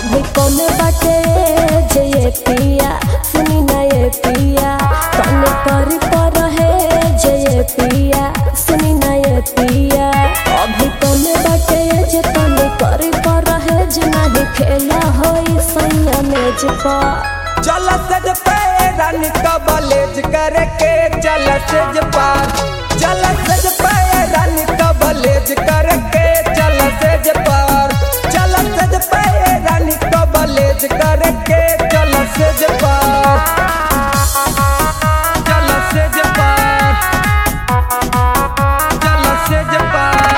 अभी कौन बाटे जे ये पिया सुनी ना ये पिया कौन करी पर है जे ये पिया सुनी ना ये पिया अभी कौन बाटे जे कौन करी पर है जे नहीं खेला होई सैया मेज पर चल सज पे रानी कबलेज करके चल सज पार चल सज पे रानी कबलेज करके चल सज पार चल सज पे रानी कबलेज करके चल सज पार चल सज पार चल सज पार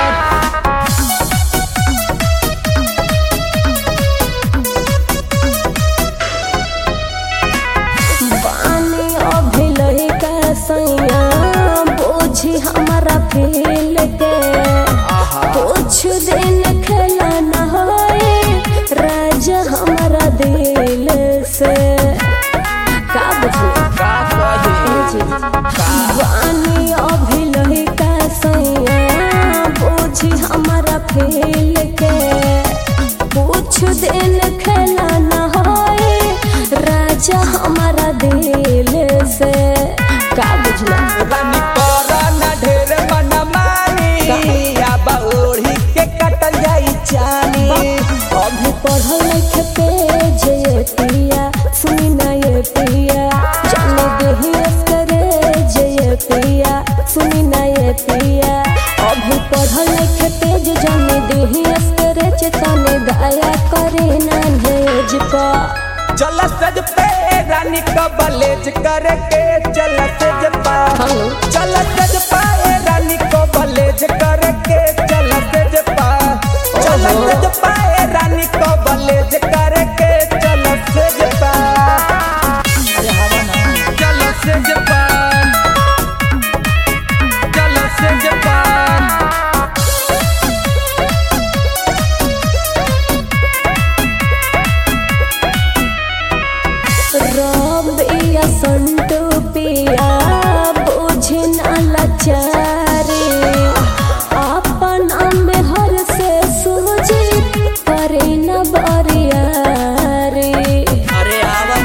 पानी अभी लइका सैया बोझी हमारा फील के कुछ दिन खेला न होए राजा हमारा दिल से का बुझली पानी अभी लइका सैया बोझी हमारा फील के कुछ दिन खेला न होए राजा हमारा दिल से का बुझला रानी तोरा न ढेर मन मानी अब ओढ़ी के कटल जाई चानी अभी पढ़ल लिखे पे जे पिया सुनी ना ये पिया जाने देही करे जे ये पिया सुनी ना ये पिया अभी पढ़ल लिखे पे जे जाने देही करे चेतने दया करे ना भेज पा चल सज पे रानी कबलेज करके चल सज पा हेलो चल सज पाए रानी कबलेज करके चल सज पा चल ओहो। सज पाए रानी कबलेज करके चल सज पा चल सज पा चल सज पा रबिया संतु पिया बुझे न लाचारी अपन में हर से सूझी करे न बरियारी अरे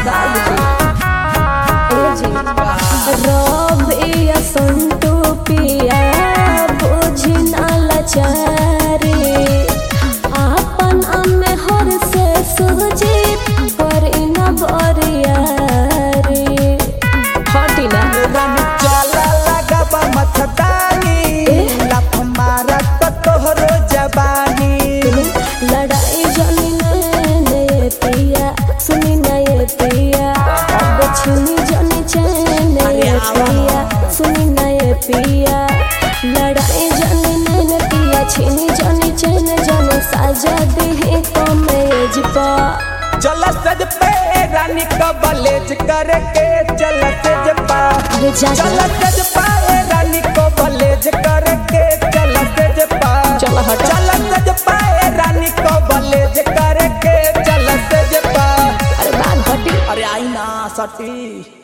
रबिया संतु पिया बुझे न लाचारी अपन में हर से सूझी करे न बरियारी हटी ना रानी चला लगबा मथदानी लफ मारा तो तोहरो जबानी लड़ाई जानी ने पिया सुनी ना ये पिया अब छुनी जानी चैन ये पिया सुनी ना ये पिया लड़ाई जानी ने पिया छीनी जानी चैन जाने साजा दे कमेज पा चल सज पे रानी कबलेज करके चल सज पा अरे जा चल जा सज पाए रानी कबलेज करके चल सज पा चल हट। चल सज पाए रानी कबलेज करके चल सज पा अरे बात हटी अरे आई ना सटी